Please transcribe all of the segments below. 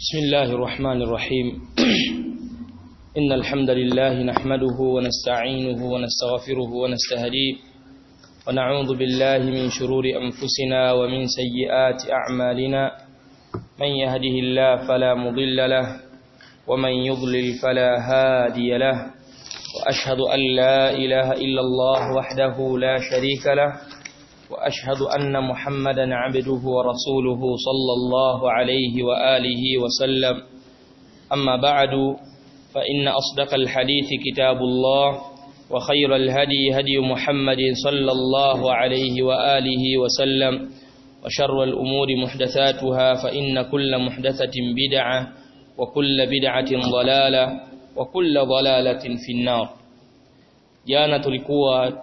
بسم الله الرحمن الرحيم إن الحمد لله نحمده ونستعينه ونستغفره ونستهديه ونعوذ بالله من شرور أنفسنا ومن سيئات أعمالنا من يهده الله فلا مضل له ومن يضلل فلا هادي له وأشهد أن لا إله إلا الله وحده لا شريك له وأشهد أن محمدا عبده ورسوله صلى الله عليه وآله وسلم أما بعد فإن أصدق الحديث كتاب الله وخير الهدي هدي محمد صلى الله عليه وآله وسلم وشر الأمور محدثاتها فإن كل محدثة بدعة وكل بدعة ضلالة وكل ضلالة في النار jana tulikuwa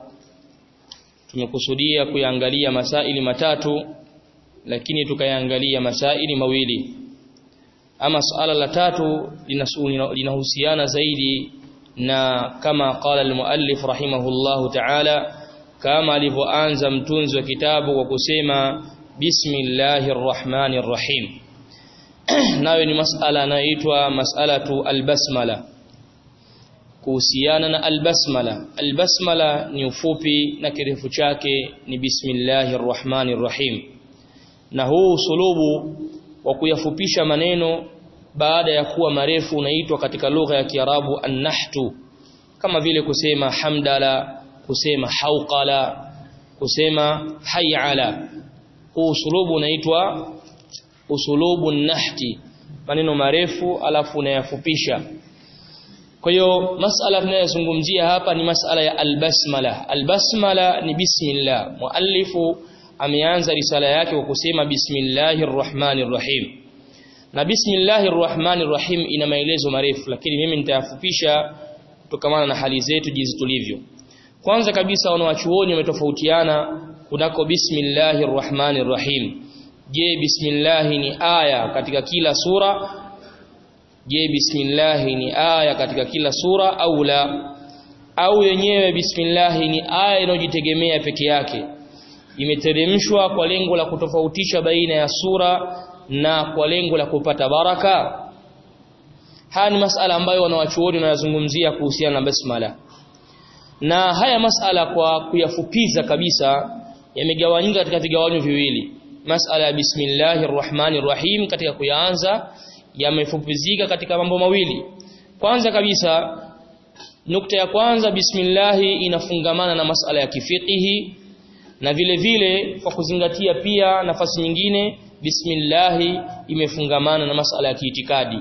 tumekusudia kuyaangalia masaili matatu lakini tukayaangalia masaili mawili ama suala la tatu linahusiana zaidi na kama qala almuallif rahimahullahu ta'ala kama alivyoanza mtunzi wa kitabu kwa kusema bismillahir rahmanir rahim nayo ni masala inayoitwa mas'alatu albasmala kuhusiana na albasmala albasmala ni ufupi na kirefu chake ni bismillahir rahmanir rahim na huu usulubu wa kuyafupisha maneno baada ya kuwa marefu unaitwa katika lugha ya Kiarabu an-nahtu kama vile kusema hamdala kusema hauqala kusema hayala huu usulubu unaitwa usulubu nahti maneno marefu alafu unayafupisha kwa hiyo masala tunayozungumzia hapa ni masala ya albasmala albasmala ni bismillah muallifu ameanza risala yake kwa kusema bismillahir rahmanir rahim na bismillahir rahmanir rahim ina maelezo marefu lakini mimi nitayafupisha kutokana na hali zetu jinsi tulivyo kwanza kabisa wanawachuoni wametofautiana kunako bismillahir rahmanir rahim je bismillah ni aya katika kila sura je bismillah ni aya katika kila sura au la au yenyewe bismillah ni aya inayojitegemea peke yake imeteremshwa kwa lengo la kutofautisha baina ya sura na kwa lengo la kupata baraka haya ni masala ambayo wanawachuoni wanayazungumzia kuhusiana na basmala na haya masala kwa kuyafupiza kabisa yamegawanyika katika vigawanyo viwili masala ya bismillahir rahmanir rahim katika kuyaanza yamefupizika katika mambo mawili kwanza kabisa nukta ya kwanza bismillahi inafungamana na masala ya kifikihi na vile vile kwa kuzingatia pia nafasi nyingine bismillahi imefungamana na masala ya kiitikadi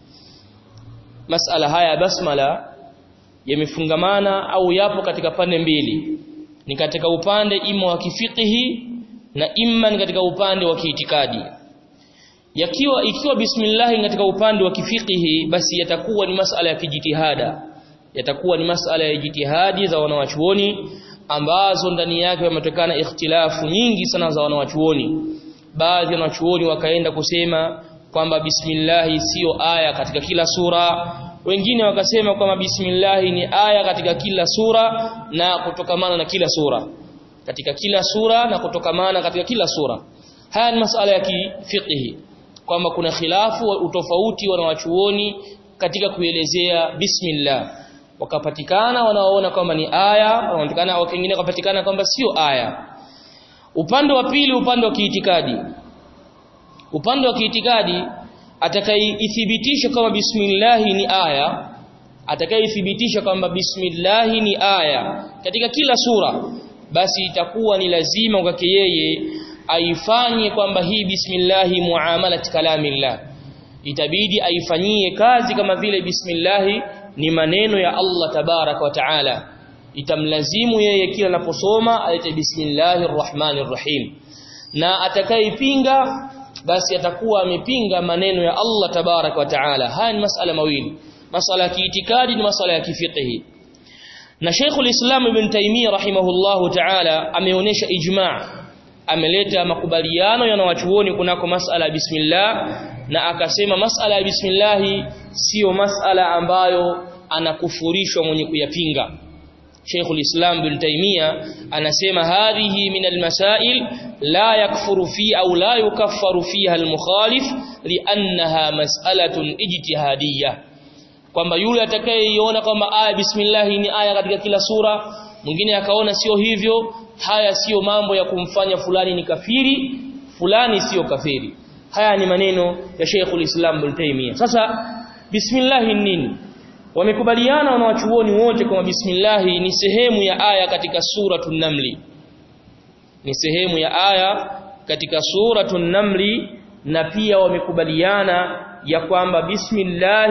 masala haya basmala yamefungamana au yapo katika pande mbili ni katika upande ima wa kifikihi na imma ni katika upande wa kiitikadi yakiwa ikiwa bismillah katika upande wa kifikihi basi yatakuwa ni masala ya kijitihada yatakuwa ni masala ya jitihadi za wanawachuoni ambazo ndani yake yametokana ikhtilafu nyingi sana za wanawachuoni baadhi ya wanachuoni wakaenda kusema kwamba bismillah sio aya katika kila sura wengine wakasema kwamba bismillah ni aya katika kila sura na kutokamana na kila sura katika kila sura na kutokamana katika kila sura haya ni masala ya kifikihi kwamba kuna khilafu utofauti wanawachuoni katika kuelezea bismillah wakapatikana wanaoona kwamba ni aya wanaonekana wengine wakapatikana kwamba sio aya upande wa pili upande wa kiitikadi upande wa kiitikadi atakayeithibitisha kama bismillah ni aya atakayeithibitisha kwamba bismillah ni aya katika kila sura basi itakuwa ni lazima kwake yeye aifanye kwamba hii bismillah muamalat kalamillah itabidi aifanyie kazi kama vile bismillah ni maneno ya Allah tabarak wa taala itamlazimu yeye kila anaposoma alete bismillahir rahmanir rahim na atakayepinga basi atakuwa amepinga maneno ya Allah tabarak wa taala haya ni masala mawili masala ya kiitikadi ni masala ya kifiqhi na Sheikhul Islam Ibn Taymiyyah rahimahullahu ta'ala ameonyesha ijma' ameleta makubaliano yanawachuoni kunako masala ya bismillah na akasema masala ya bismillah sio masala ambayo anakufurishwa mwenye kuyapinga Sheikh al-Islam Ibn Taymiyyah anasema hadhihi min al-masail la yakfuru fi au la yukaffaru fiha al-mukhalif li'annaha mas'alatun ijtihadiyah kwamba yule atakayeiona kwamba aya bismillah ni aya katika kila sura mwingine akaona sio hivyo haya sio mambo ya kumfanya fulani ni kafiri fulani sio kafiri haya ni maneno ya Sheikh al-Islam Ibn Taymiyyah sasa bismillah nini wamekubaliana wanawachuoni wote kwamba bismillah ni sehemu ya aya katika suratul namli ni sehemu ya aya katika suratul namli na pia wamekubaliana ya kwamba bismillah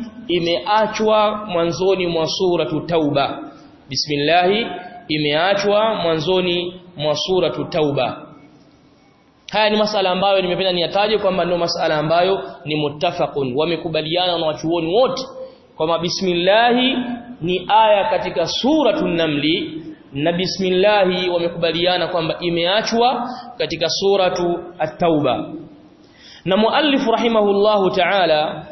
imeachwa mwanzoni mwa suratu tauba bismillah imeachwa mwanzoni mwa suratu tauba haya ni masala ambayo nimependa niyataje kwamba ndio masala ambayo ni muttafaqun wamekubaliana na wachuoni wote kwamba bismillah ni aya katika suratu namli na bismillah wamekubaliana kwamba imeachwa katika suratu at-tauba na muallif rahimahullahu ta'ala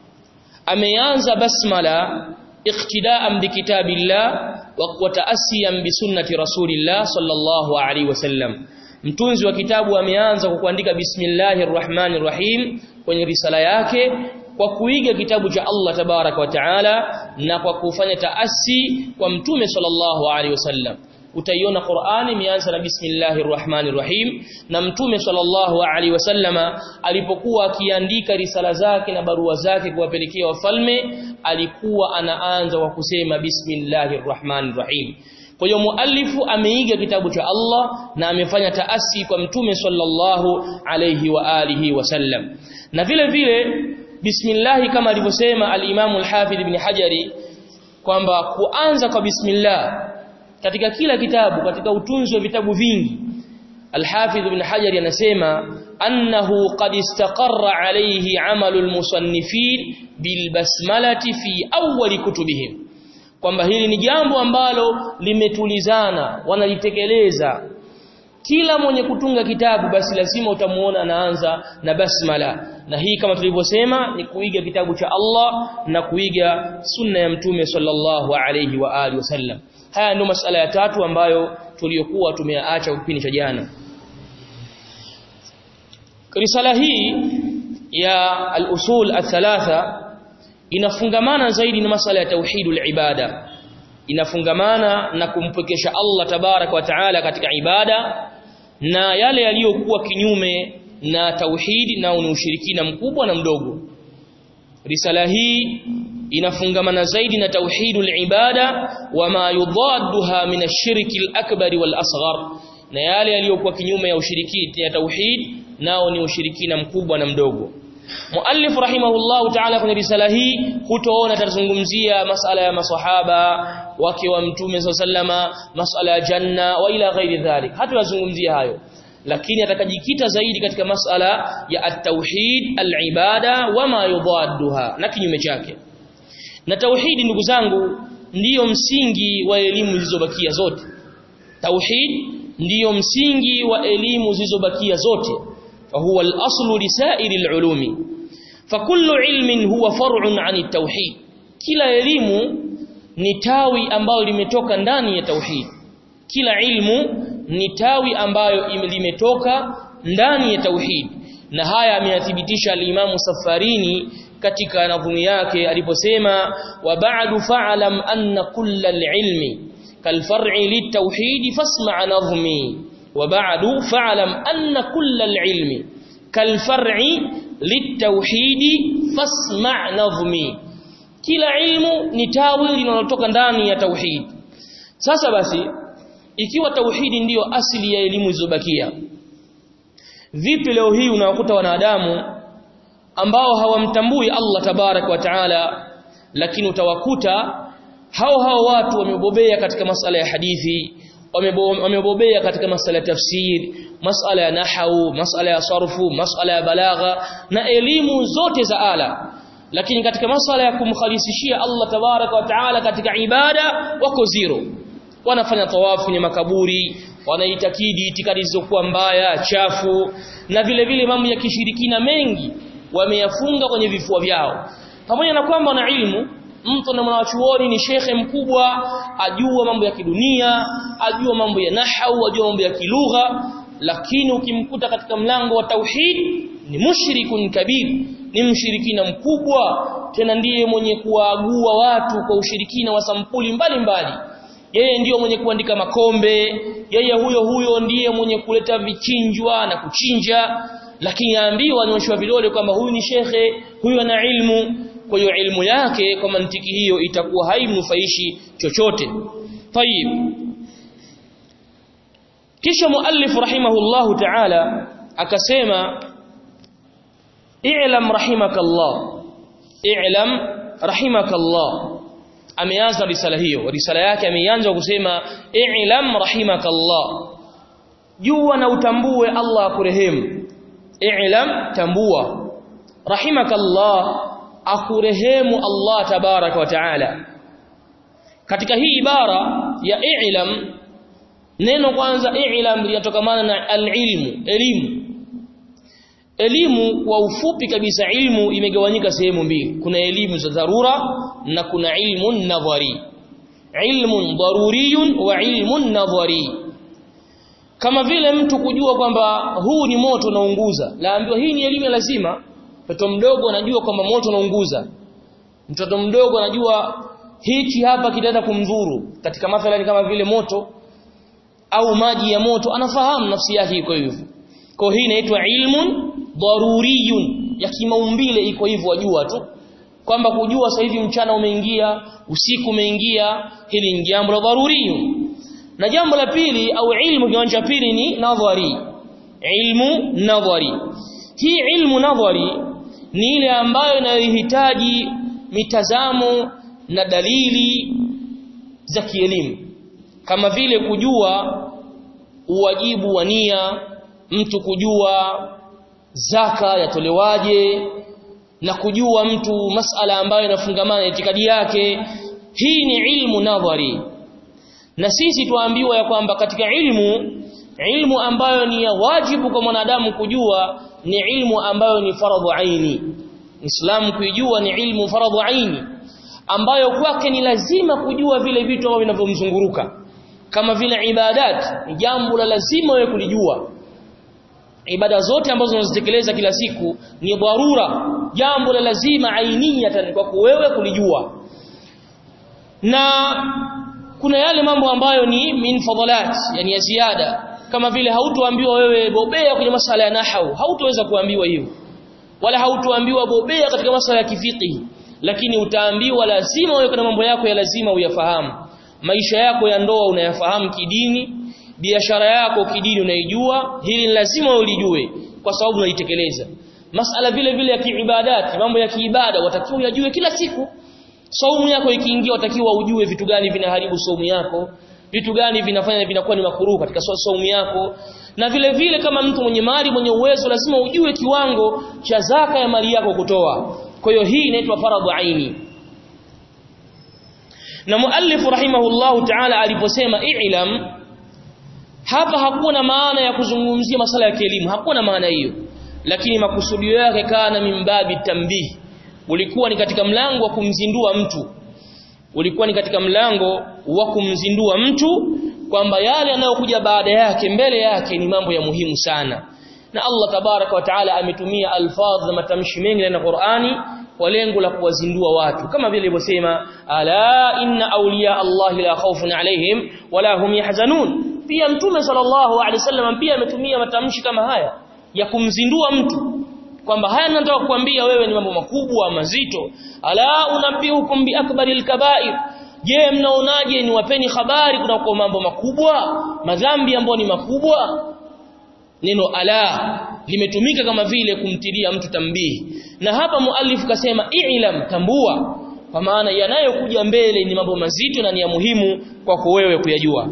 ameanza basmala iqtidaan bikitabillah wa taasiyan bisunnati rasulillah sallallahu alaihi wasallam mtunzi wa kitabu ameanza kwa kuandika bismillahir rahmanir rahim kwenye risala yake kwa kuiga kitabu cha Allah tabaraka wa taala na kwa kufanya taasi kwa mtume sallallahu alaihi wasallam utaiona Qur'ani imeanza na bismillahir rahmanir rahim na mtume sallallahu alaihi wasallama alipokuwa akiandika risala zake na barua zake kuwapelekea wafalme alikuwa anaanza kwa kusema bismillahir rahmanir rahim kwa hiyo muallifu ameiga kitabu cha Allah na amefanya taasi kwa mtume sallallahu alaihi wa alihi wasallam na vile vile bismillah kama alivyosema al-Imam al-Hafidh ibn Hajari kwamba kuanza kwa bismillah katika kila kitabu katika utunzi wa vitabu vingi Al-Hafidh ibn Hajar anasema annahu qad istaqarra alayhi amalu al-musannifin bil basmalati fi awwal kutubihim kwamba hili ni jambo ambalo limetulizana wanalitekeleza kila mwenye kutunga kitabu basi lazima utamuona anaanza na basmala na hii kama tulivyosema ni kuiga kitabu cha Allah na kuiga sunna ya mtume sallallahu alayhi wa alihi wasallam haya ndio masala ya tatu ambayo tuliyokuwa tumeacha kipindi cha jana risala hii ya al-usul al-thalatha inafungamana zaidi na masala ya tauhidul ibada inafungamana na kumpwekesha Allah tabarak wa taala katika ibada na yale yaliyokuwa kinyume na tauhidi na ni ushirikina mkubwa na mdogo risala hii inafungamana zaidi na tauhidul ibada wama yudadduha min ash-shirki al-akbar wal-asghar na yale yaliyokuwa kinyume ya ushiriki ya tauhid nao ni ushirikina mkubwa na mdogo Muallif rahimahullahu ta'ala kwenye risala hii hutoona tazungumzia masala ya maswahaba wake wa mtume sallama masala ya janna wa ila ghairi dhalik hata yazungumzia hayo lakini atakajikita zaidi katika masala ya at-tauhid al-ibada wama yudadduha na kinyume chake na tauhidi ndugu zangu ndiyo msingi wa elimu zilizobakia zote tauhid ndiyo msingi wa elimu zilizobakia zote فهو الأصل لسائر العلوم فكل علم هو فرع عن التوحيد kila elimu ni tawi ambayo limetoka ndani ya tauhid kila ilmu ni tawi ambayo limetoka ndani ya tauhid na haya ameyathibitisha al-Imam Safarini katika nadhumi yake aliposema wa ba'du fa'lam anna kullal ilmi kalfar'i litauhid fasma' nadhmi وبعد فاعلم أن كل العلم كالفرع للتوحيد فاسمع نظمي kila ilmu ni tawi linalotoka ndani ya tauhid sasa basi ikiwa tauhidi ndiyo asili ya elimu zilizobakia vipi leo hii unawakuta wanadamu ambao hawamtambui Allah tabarak wa taala lakini utawakuta hao hao watu wamebobea katika masala ya hadithi wamebobea katika masala ya tafsir masala ya nahau masala ya sarfu masala ya balagha na elimu zote za ala lakini katika masala ya kumkhalisishia Allah tabaraka wa taala katika ibada wako zero wanafanya tawafu kwenye makaburi wanaitakidi itikadi zilizokuwa mbaya chafu na vile vile mambo ya kishirikina mengi wameyafunga kwenye vifua vyao pamoja na kwamba wana ilmu mtu na mwanachuoni ni shekhe mkubwa ajua mambo ya kidunia ajua mambo ya nahau ajua mambo ya kilugha lakini ukimkuta katika mlango wa tauhid ni mushrikun kabir ni mshirikina mkubwa tena ndiye mwenye kuwaagua watu kwa ushirikina wa sampuli mbalimbali mbali. yeye ndiyo mwenye kuandika makombe yeye huyo huyo ndiye mwenye kuleta vichinjwa na kuchinja lakini aambiwa anyoshwa vidole kwamba huyu ni shekhe huyu ana ilmu kwa hiyo ilmu yake kwa mantiki hiyo itakuwa haimnufaishi chochote tayib kisha muallif rahimahullahu ta'ala akasema i'lam rahimakallah i'lam rahimakallah ameanza risala hiyo risala yake ameanza kusema i'lam rahimakallah jua na utambue Allah akurehemu i'lam tambua rahimakallah akurehemu Allah tabaraka wa taala katika hii ibara ya i'lam neno kwanza i'lam linatokamana na al-ilmu elimu elimu kwa ufupi kabisa ilmu imegawanyika sehemu mbili kuna elimu za dharura na kuna ilmu nadhari ilmun daruriyun wa ilmun nadhari kama vile mtu kujua kwamba huu ni moto unaunguza laambiwa hii ni elimu ya lazima mtoto mdogo anajua kwamba moto unaunguza mtoto mdogo anajua hichi hapa kitaenda kumdhuru katika mathalan kama vile moto au maji ya moto anafahamu nafsi yake iko hivyo kwa hii inaitwa ilmun daruriyun ya kimaumbile iko hivyo wajua tu kwamba kujua sasa hivi mchana umeingia usiku umeingia hili ni jambo la daruriyun na jambo la pili au ilmu kiwanja pili ni nadhari ilmu nadhari hii ilmu nadhari ni ile ambayo inayohitaji mitazamo na dalili za kielimu kama vile kujua uwajibu wa nia mtu kujua zaka yatolewaje na kujua mtu masala ambayo inafungamana na itikadi yake hii ni ilmu nadhari na sisi tuambiwa ya kwamba katika ilmu ilmu ambayo ni ya wajibu kwa mwanadamu kujua ni ilmu ambayo ni faradhu aini Islam kuijua ni ilmu faradhu aini ambayo kwake ni lazima kujua vile vitu ambavyo vinavyomzunguruka kama vile ibadat ni jambo la lazima wewe kulijua ibada zote ambazo unazitekeleza kila siku ni dharura jambo la lazima ainiyatan kwa wewe kulijua na kuna yale mambo ambayo ni min fadhalat yani ya ziada kama vile hautoambiwa wewe bobea kwenye masala ya nahau hautoweza kuambiwa hivyo wala hautoambiwa bobea katika masala ya kifiki lakini utaambiwa lazima wewe kuna mambo yako ya lazima uyafahamu maisha yako ya ndoa unayafahamu kidini biashara yako kidini unaijua hili lazima ulijue kwa sababu unaitekeleza masala vile vile ya kiibadati mambo ya kiibada watakiwa uyajue kila siku saumu yako ikiingia watakiwa ujue vitu gani vinaharibu saumu yako vitu gani vinafanya vinakuwa ni makruhu katika saumu yako na vile vile kama mtu mwenye mali mwenye uwezo lazima ujue kiwango cha zaka ya mali yako kutoa kwa hiyo hii inaitwa faradhu aini na muallif rahimahullahu ta'ala aliposema i'lam hapa hakuna maana ya kuzungumzia masala ya kielimu hakuna maana hiyo lakini makusudio yake kana mimbabi tambihi ulikuwa ni katika mlango wa kumzindua mtu ulikuwa ni katika mlango wa kumzindua mtu kwamba yale yanayokuja baada yake mbele yake ni mambo ya muhimu sana na Allah tabaraka wa taala ametumia alfadh na matamshi mengi ndani ya Qur'ani kwa lengo la kuwazindua watu kama vile ilivyosema ala inna awliya Allah la khawfun alaihim wala hum yahzanun pia mtume sallallahu alaihi wasallam pia ametumia matamshi kama haya ya kumzindua mtu kwamba haya nataka kukuambia wewe ni mambo makubwa mazito ala unabihukum bi akbaril kaba'ir je mnaonaje ni wapeni habari kuna kwa mambo makubwa madhambi ambayo ni makubwa neno ala limetumika kama vile kumtilia mtu tambihi na hapa muallif kasema i'lam tambua kwa maana yanayokuja mbele ni mambo mazito na ni ya muhimu kwako wewe kuyajua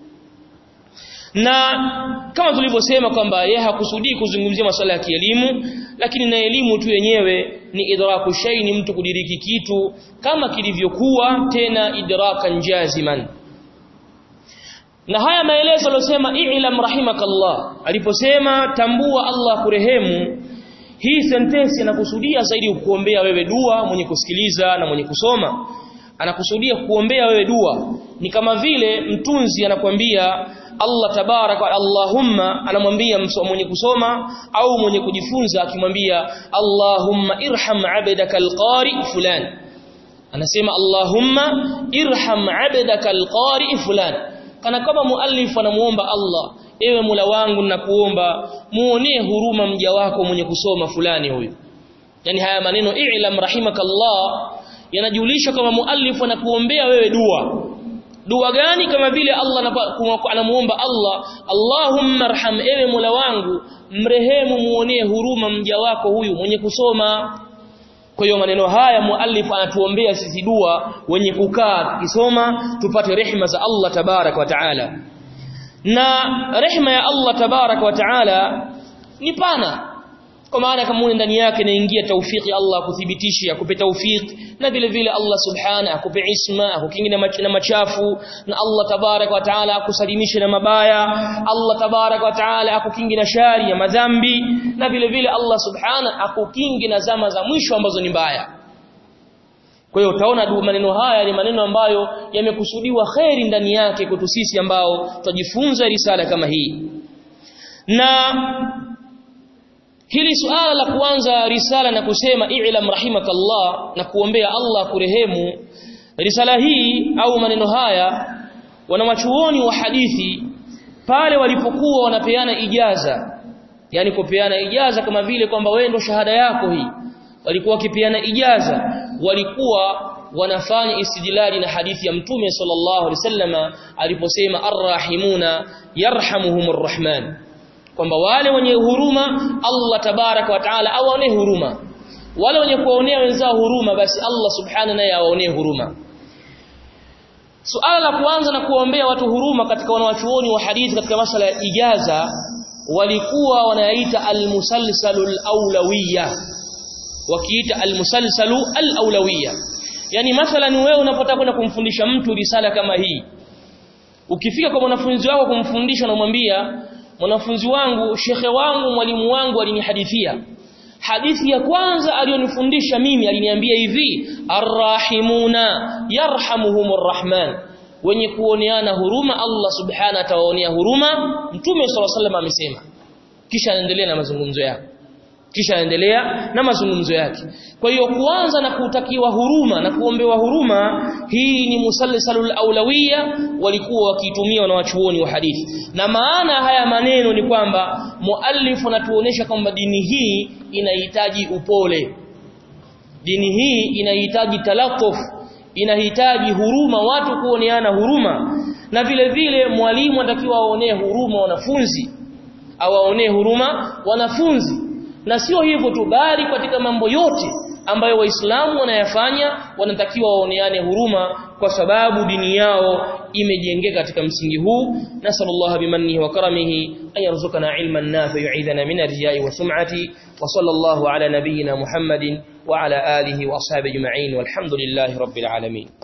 na kama tulivyosema kwamba yeye hakusudii kuzungumzia masuala ya kielimu lakini na elimu tu yenyewe ni idraku shay ni mtu kudiriki kitu kama kilivyokuwa tena idrakan jaziman na haya maelezo aliyosema i'lam rahimakallah aliposema tambua Allah kurehemu hii sentensi anakusudia zaidi kuombea wewe dua mwenye kusikiliza na mwenye kusoma anakusudia kuombea wewe dua ni kama vile mtunzi anakwambia Allah tabarak wa Allahumma anamwambia mwenye kusoma au mwenye kujifunza akimwambia Allahumma irham abdaka alqari fulan anasema Allahumma irham abdaka alqari fulan kana kama muallif anamuomba Allah ewe Mola wangu ninakuomba muonee huruma mja wako mwenye kusoma fulani huyu yani haya maneno i'lam rahimakallah yanajulisha kama muallif anakuombea wewe dua dua gani kama vile Allah anamuomba Allah Allahumma arham ewe Mola wangu mrehemu muonee huruma mja wako huyu mwenye kusoma kwa hiyo maneno haya muallif anatuombea sisi dua wenye kukaa tukisoma tupate rehema za Allah tabarak wa taala na rehema ya Allah tabarak wa taala ni pana kwa maana kama ndani yake inaingia taufiki Allah akuthibitishe akupe taufiki na vile vile Allah subhana akupe isma akukingi na machafu na Allah tabarak wa taala akusalimishe na mabaya Allah tabarak wa taala akukingi na shari ya madhambi na vile vile Allah subhana akukingi na zama za mwisho ambazo ni mbaya kwa hiyo utaona maneno haya ni maneno ambayo yamekusudiwa kheri ndani yake kwetu sisi ambao tutajifunza risala kama hii na Hili suala la kuanza risala na kusema i'lam rahimakallah na kuombea Allah kurehemu risala hii au maneno haya wanawachuoni wa hadithi pale walipokuwa wanapeana ijaza yani kupeana ijaza kama vile kwamba wewe ndo shahada yako hii walikuwa wakipeana ijaza walikuwa wanafanya istidlali na hadithi ya mtume sallallahu alaihi wasallama aliposema arrahimuna yarhamuhumur rahman kwamba wale wenye huruma Allah tabaraka wa taala awaonee huruma wale wenye kuwaonea wenzao huruma basi Allah subhana naye awaonee huruma suala la kuanza na kuombea watu huruma katika wanawachuoni wa hadithi katika masala ya ijaza walikuwa wanayaita almusalsalu alawlawiyya wakiita almusalsalu alawlawiyya yani mathalan wewe unapotaka kwenda kumfundisha mtu risala kama hii ukifika kwa mwanafunzi wako kumfundisha unamwambia mwanafunzi wangu shekhe wangu mwalimu wangu alinihadithia hadithi ya kwanza aliyonifundisha mimi aliniambia hivi arrahimuna yarhamuhumur rahman wenye kuoneana huruma Allah subhana atawaonea huruma mtume sallallahu alaihi wasallam amesema kisha anaendelea na mazungumzo yake kisha anaendelea na mazungumzo yake kwa hiyo kuanza na kutakiwa huruma na kuombewa huruma hii ni musalsalul aulawiyya walikuwa wakitumia wanawachuoni wa hadithi na maana haya maneno ni kwamba muallif anatuonesha kwamba dini hii inahitaji upole dini hii inahitaji talaquf inahitaji huruma watu kuoneana huruma na vile vile mwalimu anatakiwa aonee huruma wanafunzi awaonee huruma wanafunzi na sio hivyo tu bali katika mambo yote ambayo waislamu wanayafanya wanatakiwa waoneane huruma kwa sababu dini yao imejengeka katika msingi huu nasallallahu bimannihi wa karamihi an yarzuqana ilman nafi yu'idhana min ar-riya'i wa sum'ati wa sallallahu ala nabiyyina muhammadin wa ala alihi wa ashabihi ajma'in walhamdulillahi rabbil alamin